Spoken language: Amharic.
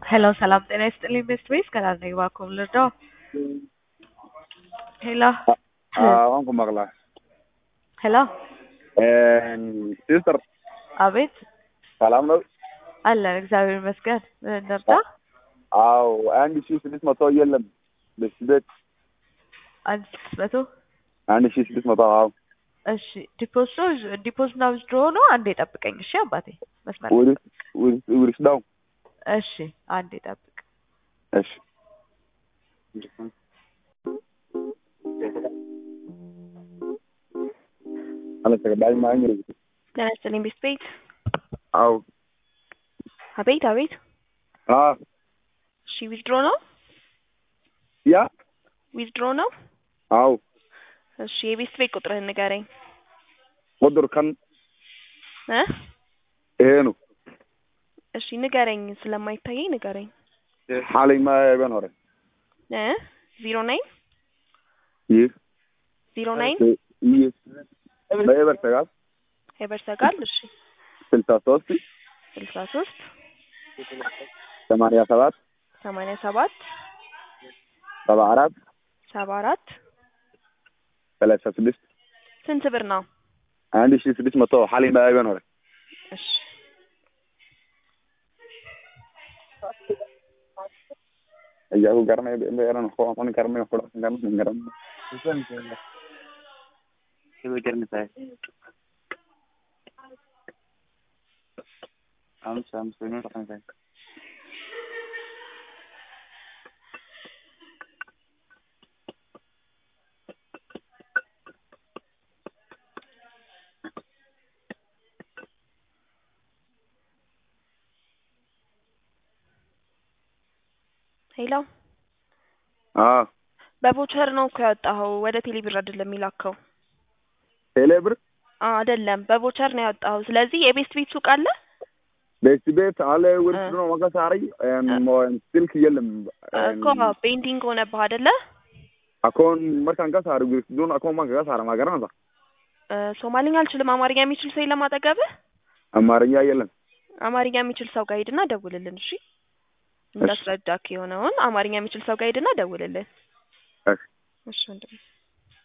ሄሎ ሰላም ጤና ይስጥልኝ ቤስት ቤስ ከላል ነኝ እባክዎን ልርዳዎ? ሄሎ waan ku maqlaa ሄሎ sister አቤት ሰላም ነው አለን እግዚአብሔር ይመስገን ምን እንርዳ? አዎ አንድ ሺህ ስድስት መቶ የለም ቤት ቤት አንድ ስድስት መቶ አንድ ሺህ ስድስት መቶ አዎ እሺ ዲፖዚት ነው ዲፖዚት እና ዊዝድሮ ነው አንዴ ጠብቀኝ እሺ አባቴ መስመር ላይ ውሪስ ውሪስ ዳው እሺ አንዴ ጠብቅ እሺ አለተገባኝ ማኝ ጤና ይስጥልኝ ቤስት ቤት አዎ አቤት አቤት አ እሺ ዊዝድሮ ነው ያ ዊዝድሮ ነው አዎ እሺ የቤስት ቤት ቁጥርህን ንገረኝ ቁጥር ከን እ ይሄ ነው እሺ ንገረኝ ስለማይታየኝ ንገረኝ ሓለይ ማ የበን ሆረ እ ዜሮ ናይን ይህ ዜሮ ናይን ይህ በኤበር ሰጋል ሄበርሰጋል እሺ ስልሳ ሶስት ስልሳ ሶስት ሰማንያ ሰባት ሰማንያ ሰባት ሰባ አራት ሰባ አራት ሰላሳ ስድስት ስንት ብር ነው? አንድ ሺህ ስድስት መቶ ሓለይ ማ የበን ሆረ እሺ እያሁ ገርመ በረን ሆን ገርመ ሆ ገርመ ገርመ አምስት አምስት ነው ተፈንሳይ ሄሎ አ በቮቸር ነው እኮ ያወጣኸው ወደ ቴሌብር አይደለም የሚላከው ቴሌ ብር አ አይደለም በቮቸር ነው ያወጣኸው ስለዚህ የቤስት ቤት ሱቅ አለ ቤት ቤት አለ ውርስ ነው ወቀሳሪ ስልክ የለም እኮ ፔንቲንግ ሆነብህ አይደለ አኮን መርካን ከሳሪ ውርስ ዱን አኮን ማን ከሳሪ ማገር ነው እ ሶማሊኛ አልችልም አማርኛ የሚችል ሰው የለም አጠገብህ አማርኛ የለም አማርኛ የሚችል ሰው ጋር ሂድና ደውልልን እሺ እንዳስረዳክ የሆነውን አማርኛ የሚችል ሰው ጋር ሂድና ደውልልን እሺ እሺ ወንድሜ